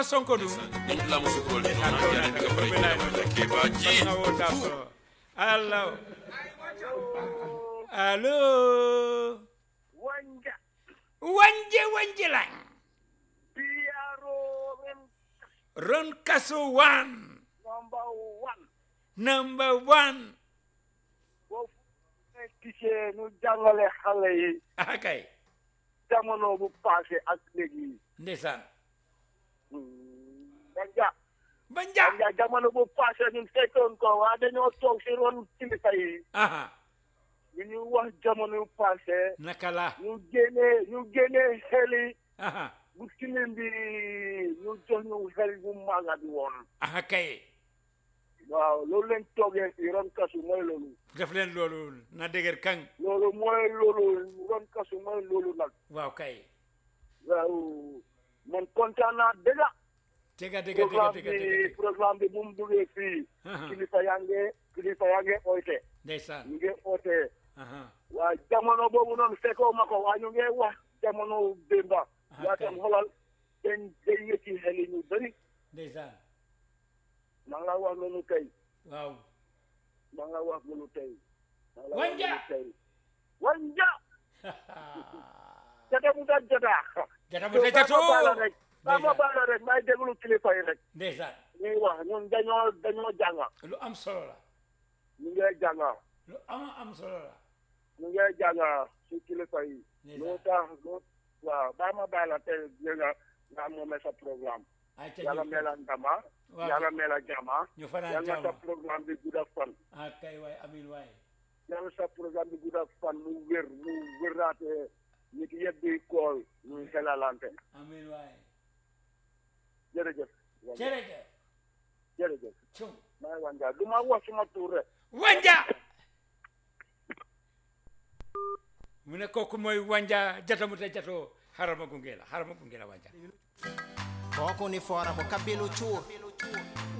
sonko ɗum ɗum lamu sukol ɗum noon yani daga bara kebaji na wota so allah allo wanja wanje wanje lan piyaro ren ron kaso one number one number one foofu ne gisee ñu jàngale xale yi ah kay jamono bu passé ak léegi ndeysaan wanja banja wanja jamono bu passé ñun fekkoon ko waa dañoo toog si ron kilifa yi aha ñu ñu wax jamono bu passé naka la ñu génnee ñu génnee xel yi aha bu tilim bi ñu jox ñu xel bu maaga bi woon aha kay waaw loolu leen toogee si ron kasu mooy loolu def leen loolu na dëgër kang loolu mooy loolu ron kasu mooy loolu nag waaw kay waaw man kontaan naa dëgg tega tega tega programme tega bi tega programme bi bu mu duggee fii aha kilifa yaa ngi kilifa yaa ngi oote ndeysaan ñu ngi oote aha waa jamono boobu noonu fekkoo ma ko waa ñu ngi wax jamono démba Ah, waa kay. tam xoolal dañ day yëkki xel yi ñu bëri ndeysaan ma nga wax loolu tey waaw ma nga wax loolu tey ma nga wax Wanja. loolu tey wanja jata mu da jata jata mu da jato baala rek ba ma ndeysaan baala rek may déglu kilifa yi rek ndeysaan ñuy wax ñun dañoo dañoo jànga lu am solo la ñu ngi jànga lu am am solo la ñu ngi jànga si kilifa yi ndeysaan loo tax loo waaw ba ma baala tey nga nga moome sa programme ay ca yàlla ñu mela ndama waaw yàlla mela jama ñu fanaan yàlla sa jàmm programme bi gudda fan ah kay waay amin waay yàlla sa programme bi gudda fan mu wér mu wéraate nit yëpp di kool ñu xelalante amin waay jërëjëf jërëjëf jërëjëf cum maa ngi wanja du ma wax suma tur rek wanja mu ne kooku mooy wanja jatamu te jato harama gunge la harama gunge la wanja Boko ni fora bo kabelo chur